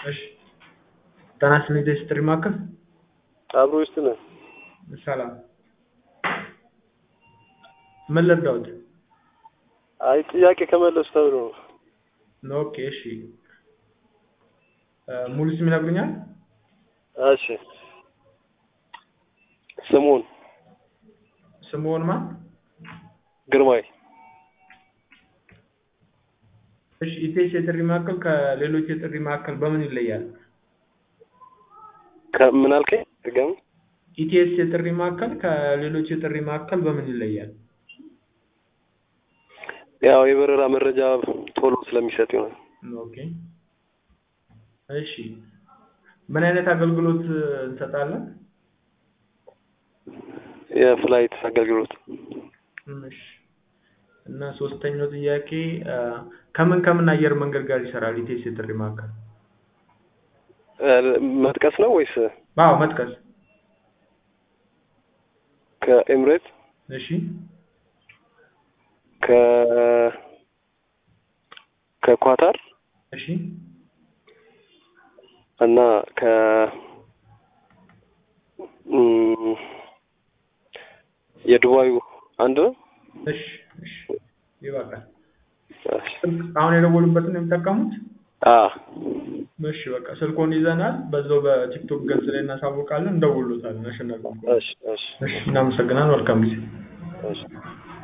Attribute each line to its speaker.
Speaker 1: እሺ ጤና ይስጥልኝ ደስ ጥሪ ማዕከል
Speaker 2: አብሮ ውስጥ ነህ?
Speaker 1: ሰላም ምን ልርዳዎት?
Speaker 2: አይ ጥያቄ ከመለሱ ተብሎ ነው።
Speaker 1: ኦኬ እሺ ሙሉ ስም ይነግሩኛል?
Speaker 2: እሺ ስሙን
Speaker 1: ስምዎን ማን?
Speaker 2: ግርማይ
Speaker 1: እሺ ኢቴስ የጥሪ ማዕከል ከሌሎች የጥሪ ማዕከል በምን ይለያል?
Speaker 2: ከምን አልከኝ? ድገም።
Speaker 1: ኢቲኤስ የጥሪ ማዕከል ከሌሎች የጥሪ ማዕከል በምን ይለያል?
Speaker 2: ያው የበረራ መረጃ ቶሎ ስለሚሰጥ ይሆናል።
Speaker 1: ኦኬ እሺ ምን አይነት አገልግሎት እንሰጣለን?
Speaker 2: የፍላይት አገልግሎት
Speaker 1: እሺ እና ሶስተኛው ጥያቄ ከምን ከምን አየር መንገድ ጋር ይሰራል ኢቴስ የጥሪ ማዕከል?
Speaker 2: መጥቀስ ነው ወይስ?
Speaker 1: አዎ መጥቀስ።
Speaker 2: ከኤምሬት
Speaker 1: እሺ
Speaker 2: ከ ከኳታር
Speaker 1: እሺ
Speaker 2: እና ከ እም፣ የዱባዩ አንድ ነው።
Speaker 1: እሺ እሺ ይበቃል።
Speaker 2: እሺ።
Speaker 1: አሁን የደወሉበትን ነው የሚጠቀሙት?
Speaker 2: አ
Speaker 1: እሺ በቃ ስልኮን ይዘናል። በዛው በቲክቶክ ገጽ ላይ እናሳውቃለን። እንደውሎታለን። አሸናፊ
Speaker 2: እሺ እሺ
Speaker 1: እሺ እናመሰግናለን። መልካም ጊዜ።
Speaker 2: እሺ